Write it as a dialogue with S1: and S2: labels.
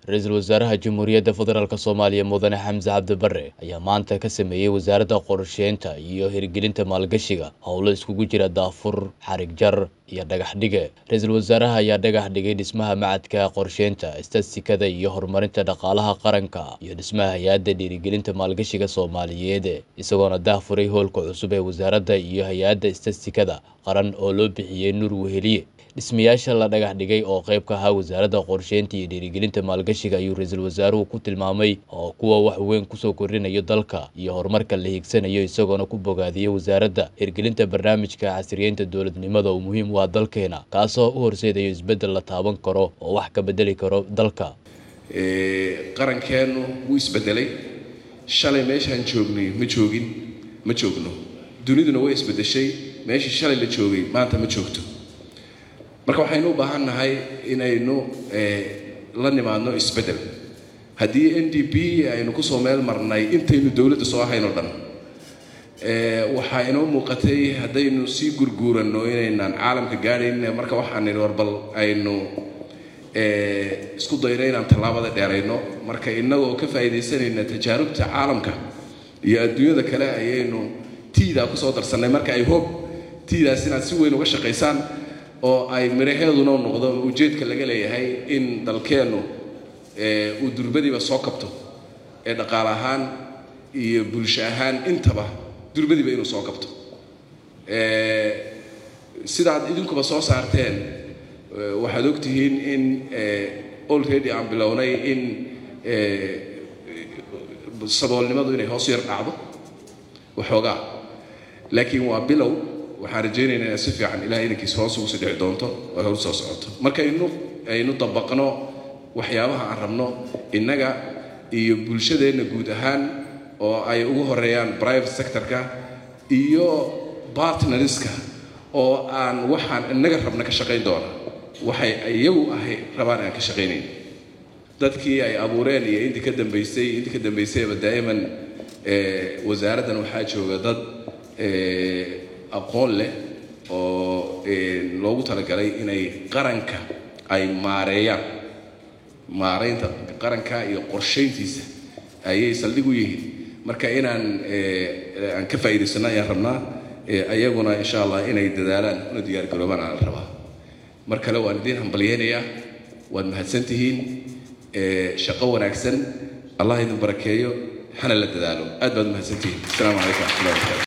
S1: ra-iisul wasaaraha jamhuuriyadda federaalk soomaaliya mudane xamse cabdi bare ayaa maanta ka sameeyey wasaaradda qorsheynta iyo hirgelinta maalgashiga howlo iskugu jira daafur xarig jar iyo dhagax dhige ra-iisul wasaaraha ayaa dhagax dhigay dhismaha macadka qorsheynta istatistikada iyo horumarinta dhaqaalaha qaranka iyo dhismaha hay-adda dhiirigelinta maalgashiga soomaaliyeed isagoona daahfuray howlka cusub ee wasaaradda iyo hay-adda istatistikada qaran oo loo bixiyey nur weheliye dhismayaasha la dhagax dhigay oo qayb ka ahaa wasaaradda qorsheynta iyo dhiirigelinta maalgashiga ayuu ra-iisul wasaaruhu ku tilmaamay oo kuwa wax weyn kusoo kordhinayo dalka iyo horumarka la hiigsanayo isagoona ku bogaadiyey wasaaradda hirgelinta barnaamijka casriyeynta dowladnimada oo muhiim u ah dalkeena kaasoo u horseedayo isbeddel la taaban karo oo wax ka bedeli karo dalka
S2: qarankeennu wuu isbedelay shalay meeshaan joognay ma joogin ma joogno duniduna way isbedeshay meeshii shalay la joogay maanta ma joogto marka waxaynu u baahan nahay inaynu la nimaadno isbeddel haddii n d p aynu kusoo meel marnay intaynu dowladda soo ahayn oo dhan waxaa inoo muuqatay haddaynu sii gurguuranno inaynaan caalamka gaadhayn marka waxaan nidhi warbal aynu isku dayno inaan tallaabada dheerayno marka innagoo ka faa'iidaysanayna tajaarubta caalamka iyo adduunyada kale ayaynu tiidaa kusoo darsannay marka ay hoob tiidaas inaad si weyn uga shaqaysaan oo ay miraheeduna noqdo ujeedka laga leeyahay in dalkeennu uu durbadiiba soo kabto ee dhaqaale ahaan iyo bulsho ahaan intaba durbadiiba inuu soo kabto sidaad idinkuba soo saarteen waxaad ogtihiin in already aan bilownay in saboolnimadu inay hoos yar dhacdo waxoogaa laakiin waa bilow waxaan rajaynaynaa inaad si fiican ilahay inankiis hoos ugu sii dhici doonto oo horu soo socoto markaynu aynu dabaqno waxyaabaha aan rabno innaga iyo bulshadeenna guud ahaan oo ay ugu horeeyaan private sectorka iyo partnerska oo aan waxaan innaga rabna ka shaqayn doona waxay iyagu ahay rabaan aan ka shaqaynayn dadkii ay abuureen iyo intii ka dambaysay intii ka dambaysayba daa'iman wasaaraddan waxaa jooga dad aqoon leh oo loogu talagalay inay qaranka ay maareeyaan maaraynta qaranka iyo qorshayntiisa ayay saldhig u yihiin marka inaan aan ka faa'iidaysano ayaan rabnaa ayaguna insha allah inay dadaalaan una diyaargaroobaan aan rabaa mar kale waan idiin hambalyeynayaa waad mahadsantihiin shaqo wanaagsan allah idin barakeeyo hana la dadaalo aad baad mahadsantihiin asalaamu calaykum waxmatullahi wabarakatu